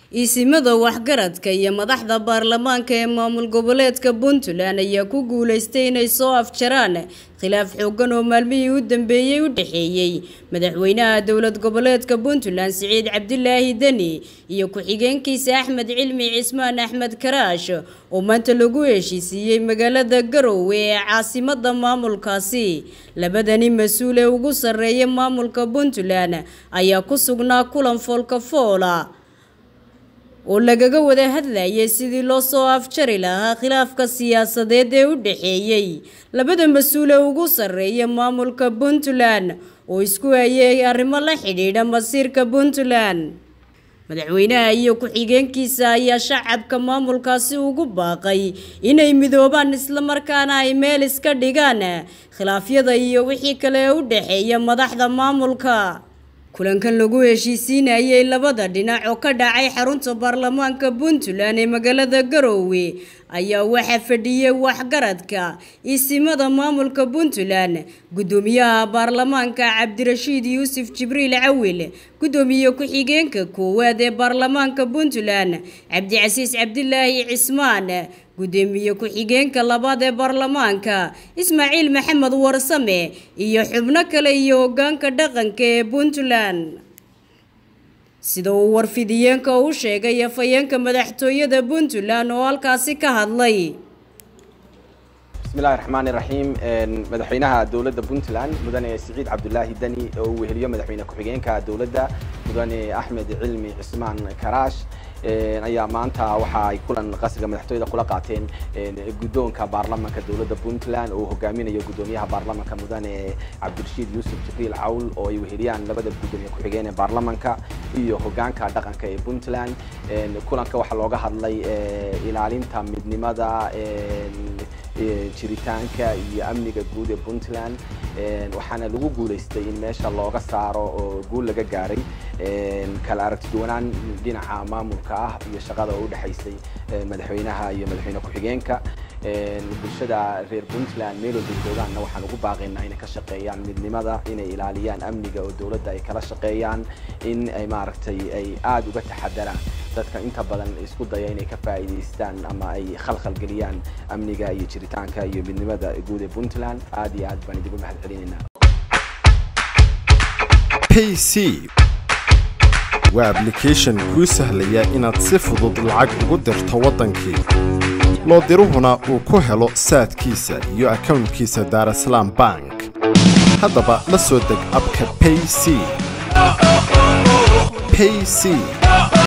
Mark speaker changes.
Speaker 1: iisimada waxgaradka iyo madaxda baarlamaanka ee maamul goboleedka puntland ayaa ku guuleystay inay soo afjaraan khilaaf xoogan oo maalmihii u dambeeyey u dhexeeyey madaxweynaha dowlad goboleedka puntland siciid cabdilaahi deni iyo ku-xigeenkiisa axmed cilmi cismaan axmed karaash oo maanta lagu heshiisiiyey magaalada garowe ee caasimada maamulkaasi labadani mas-uul ee ugu sarreeya maamulka puntland ayaa ku sugnaa kulan foolka foola oo lagaga wada hadlayay sidii loo soo afjari lahaa khilaafka siyaasadeed ee u dhexeeyey labada mas-uul ee ugu sarreeya maamulka puntland oo isku hayay arrimo la xidhiidha masiirka puntland madaxweynaha iyo ku-xigeenkiisa ayaa shacabka maamulkaasi ugu baaqay inay midoobaan islamarkaana ay meel iska dhigaan khilaafyada iyo wixii kale ee u dhexeeya madaxda maamulka kulankan lagu heshiisiinayay labada dhinac oo ka dhacay xarunta baarlamaanka puntland ee magaalada garowe ayaa waxaa fadhiyey waxgaradka isimada maamulka puntland gudoomiyaha baarlamaanka cabdirashiid yuusuf jibriil cawil gudoomiye ku-xigeenka koowaad ee baarlamaanka puntland cabdicasiis cabdilaahi cismaan gudoomiye ku-xigeenka labaad ee baarlamaanka ismaaciil maxamed warsame iyo xubno kale iyo hogaanka dhaqanka ee puntland sida uu warfidiyeenka u sheegay afhayeenka madaxtooyada puntland oo halkaasi ka hadlay
Speaker 2: bismillahi raxmaani raxiim madaxweynaha dowladda puntland mudane siciid cabdulaahi deni oo uu weheliyo madaxweyne ku-xigeenka dowladda mudane axmed cilmi cismaan karaash ayaa maanta waxa ay kulan qasriga madaxtooyada kula qaateen guddoonka baarlamanka dowladda puntland oo hogaaminayo guddoomiyaha baarlamanka mudane cabdirashiid yuusuf jibriil cawl oo ay weheliyaan labada guddoomiye ku-xigeen ee baarlamanka iyo hogaanka dhaqanka ee puntland kulanka waxaa looga hadlay ilaalinta midnimada jiritaanka iyo amniga guud ee puntland waxaana lagu guuleystay in meesha looga saaro oo guul laga gaaray kala aragtiduwanaan dhinaca maamulka ah iyo shaqada oo udhexaysay madaxweynaha iyo madaxweyne ku-xigeenka bulshada reer puntland meel walba joogaanna waxaan ugu baaqaynaa inay ka shaqeeyaan midnimada inay ilaaliyaan amniga oo dowladda ay kala shaqeeyaan in ay maaragtay ay aada uga taxadaraan dadka inta badan isku daya inay ka faa'iidaystaan ama ay khalkhal geliyaan amniga iyo jiritaanka iyo midnimada guud ee puntland aad iyo aad baan idigu mahad celinaynaa
Speaker 3: payc waa ablication kuu sahlaya inaad si fudud lacag ugu dirto waddankii loo diruhuna uu ku helo saadkiisa iyo akownkiisa daarasalaam bank haddaba la soo deg abka payc payc